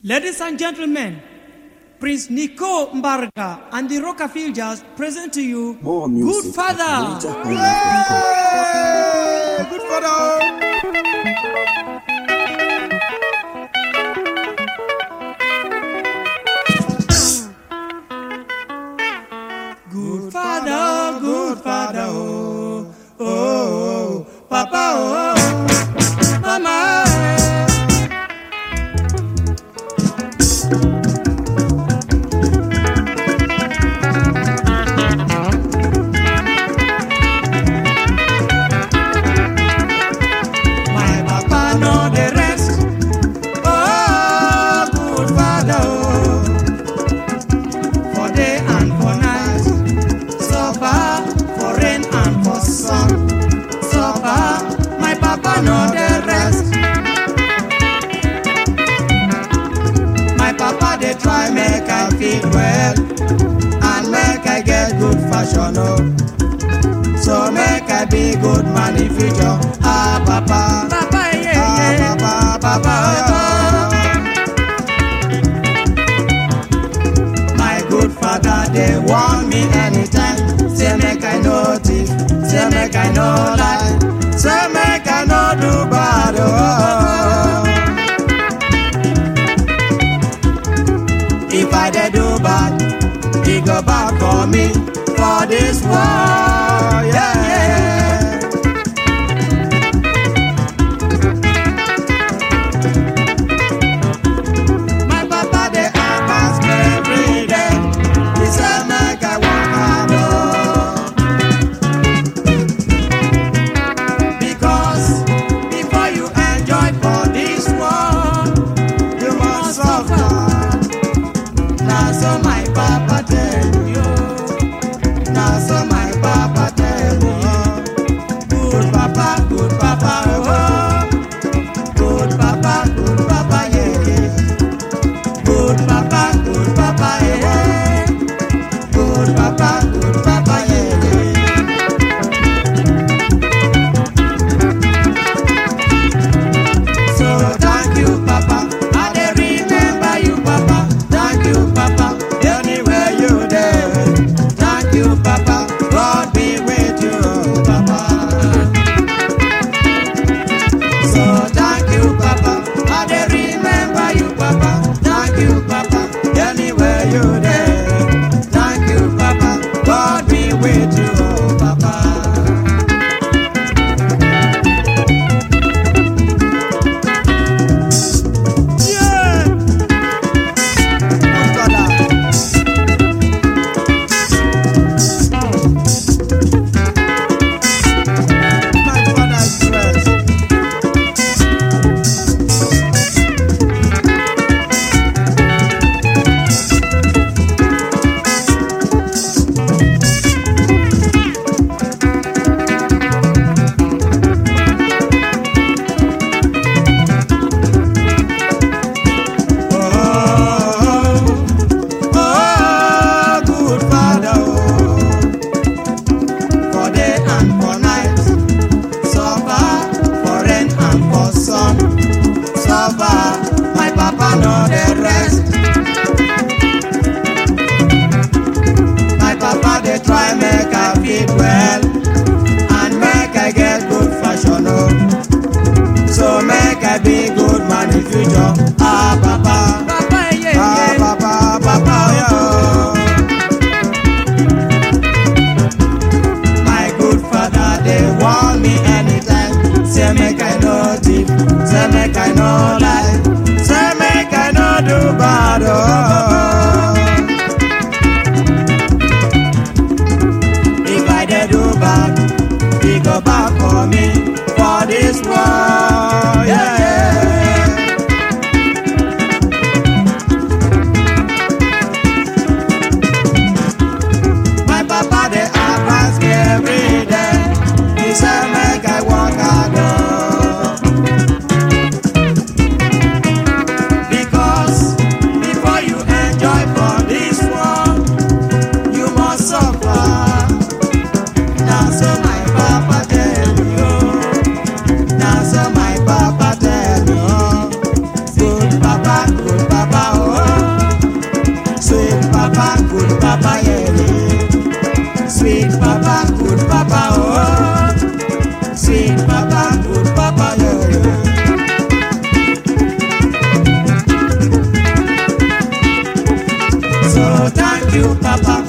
Ladies and gentlemen, Prince Nico Mbarga and the Rockafielders present to you More music. Good Father. Hey, Good father. Good Father, good Father, oh, oh, oh, Papa, oh, oh, Mama. My papa know the rest. Oh, good father, oh. For day and for night. Suffer for rain and for sun. Suffer, my papa know the rest. My papa they try make I feel well and make I get good fashion, oh. So make I be good man in future. Ah, papa. Papa, yeah, ah, papa, papa, yeah. My good father, they want me anytime. Say make I know thief, say make I know lie, say make I know do bad. Oh. If I dey do bad, he go back for me for this war. Yeah. My papa dey advance me every day. He say make I work hard oh. Because before you enjoy for this world, you must suffer. Na so my papa tell you. Na so my papa tell you. Good papa, good papa, oh. Good papa, good papa, yeah, yeah. Good papa, good papa, yeah. Good papa, good papa, yeah, yeah. So thank you, Papa. I dey remember you, Papa. Thank you, Papa. Anywhere you there. Thank you, Papa. God be with you, Papa. So thank you, Papa. I dey remember you, Papa. Thank you, Papa. Anywhere you there. Thank you, Papa. God be with you, Papa. Yeah. Good father. My father's dress. Oh, oh, good Father, oh. For day and for night, suffer for rain and for sun. Suffer, my papa know the rest. My papa they try make I fit well and make I get good fashion, oh. So make I be good man in future. Ah, papa. Papa, yeah, ah, papa, papa, yeah. My good father, they want me anytime. Say make I no thief, say make I no lie, say make I no do bad. Oh. If I dey do bad, he go back for me for this war. Yeah. you, Papa.